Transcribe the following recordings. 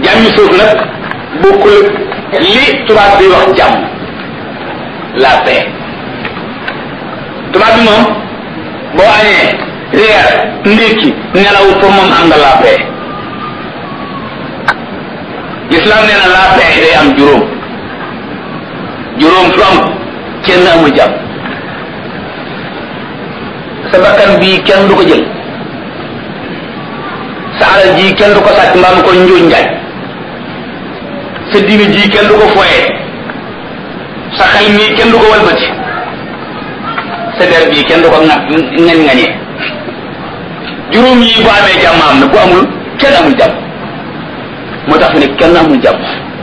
jàmmi suuf nag bokkul li tubaab bi wax jàmm la paix tubaab bi moom boo añee reer ndékki nelaw pour moom am nga la paix l'islam nee na la paix day am juróom juróom su am kenn amul jàmm sa bakkan bii kenn du ko jël sa alal ji kenn du ko sàcc mbaa mu ko njuuj njaaj sa diine ji kenn du ko foyee sa xel mii kenn du ko walbati sa der bii kenn du ko ŋat ngañ ngañee juróom yi bu amee jàmm am na bu amul kenn amul jàmm moo tax fi ne kenn amul jàmm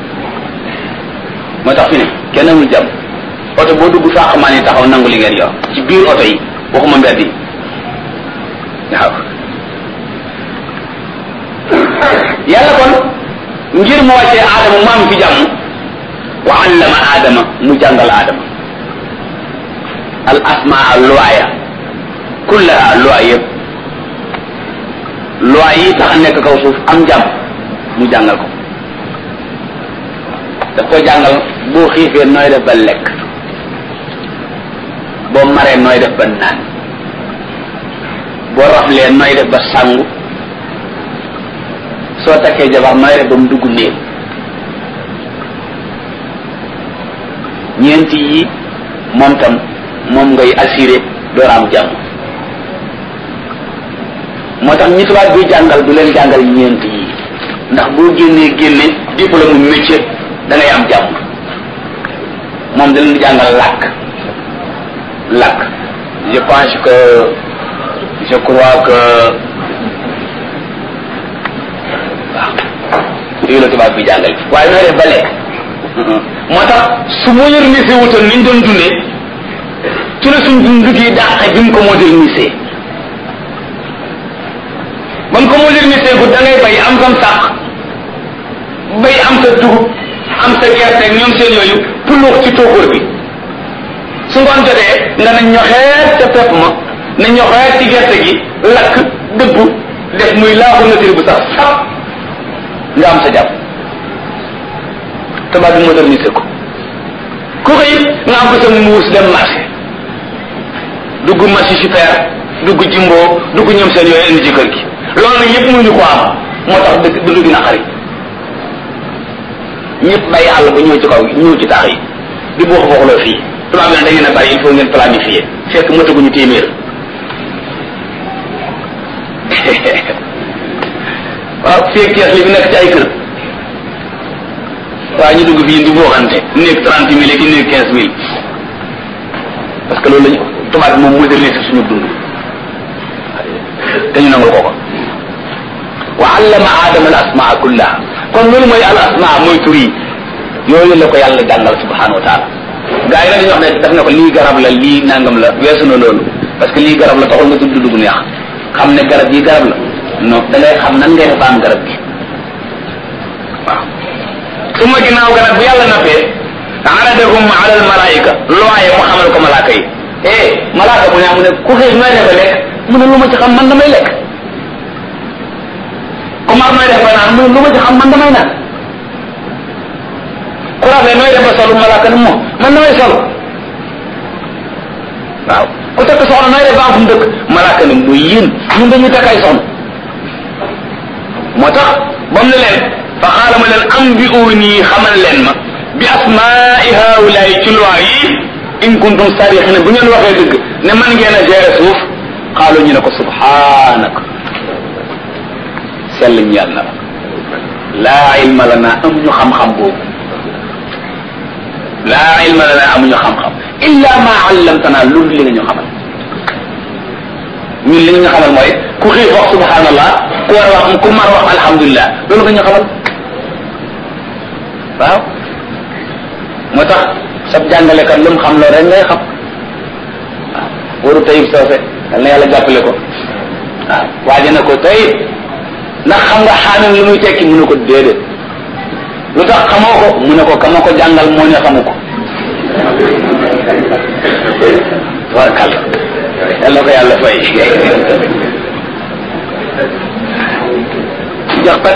moo tax fi ne kenn amul jàmm oto boo dugg fàq maa ni taxaw nangu li ngeen yor ci biir oto yi waxuma mbedd yi waaw yàlla kon ngir mu wàccee aadama mu am fi jàmm wa allama aadama mu jàngal aadama al asmaa luwaaya kullaha luwaay yëpp luwaay yi tax a nekk kaw suuf am jàmm mu jàngal ko daf ko jàngal boo xiifee nooy def ba lekk boo maree nooy def ba naan boo raflee nooy def ba sangu soo takkee jabar nooy def ba mu dugg néeg ñeenti yi moom tam moom ngay assuré door am jàmm moo tax ñi tubaab bi jàngal du leen jàngal ñeenti yi ndax boo génnee génne diplôme mu métier da ngay am jàmm moom da leen jàngal làkk làkk je pense que je crois que waaw yooyu la tubaab bi jàngal waaye nooy def ba lekk moo tax su modernisé wutoon niñ doon dundee ci la suñ dund gi dàq bi mu ko modernisé ba mu ko modernisé gu da ngay bay am sam sàq bay am sa dugub am sa gerte ñoom seen yooyu puluux ci tóokóor bi su ngoon jotee nga na ñoxeet ca pepp ma na ñoxeet ci gerte gi lakk dëggu def muy laaxu nature bu sax sap nga am sa jàpp tubaab bi modernisé ko ku xëy nga am ko sa muus dem marché dugg marché super dugg jimbo dugg ñoom seen yooyu indi ci kër gi loolu nag yëpp mënuñu ko am moo tax dëgg dund gi naqari ñëpp bàyyi àll ba ñëw ci kaw ñëw ci taax yi di buux buuxloo fii tubaab bi nag da ngeen a bari il faut ngeen planifier fekk mataguñu téeméer waaw fii kees li fi nekk ci ay kër waaye ñu dugg fii di buuxante néeg trente mille ak néeg quinze mille parce que loolu lañu tubaab bi moom modernisé suñu dund te ñu nangul ko ko wa allama aadama al asmaa kullaha kon loolu mooy al asmaa mooy tur yi yooyu la ko yàlla jàngal subhanahu wa taala gaa yi nag dañuy wax ne daf ne ko lii garab la lii nangam la weesu na loolu parce que lii garab la taxul nga tudd dugg neex xam ne garab yi garab la non da ngay xam nan ngay def ba am garab gi waaw su ma ginnaaw garab bu yàlla nappee aradahum ala al malaika looye mu xamal ko malaaka yi eh malaaka mu ne mu ne ku xiif nooy defe lekk mu ne lu ma ci xam man damay lekk ku mar nooy def ba naan mu ne lu ma ci xam man damay naan ku rafet nooy def ba solu malaaka ne moom man damay solu waaw ku takk soxna nooy def ba am fu mu dëkk malaaka ne muy yéen ñun dañuy takk ay soxna moo tax ba mu ne leen fa xaala ma leen am bi uuni xamal leen ma bi asmaai haulaay ci loi yi in kuntum sarixina bu ngeen waxee dëgg ne man ngeen a gérer suuf xaalu ñu ne ko subhanaka sell ñeel na la laa ilma lana amuñu xam-xam boobu laa ilma lana amuñu xam-xam illa ma allamtana loolu li nga ñu xamal ñun li nga ñu xamal mooy ku xiif wax subhanallah ku war a wax ku mar wax alhamdulilah loolu nga ñu xamal waaw moo tax sab jàngalekat lu mu xam loolu rek ngay xam waaw waru tayib soose yal na yàlla jàppale ko waaw waaje na ko tayib ndax xam nga xaamin lu muy tekki mu ne ko déedéet lu tax xamoo ko mu ne ko kama ko jàngal moo ne xamu ko tabarkal yàlla ko yàlla fay jox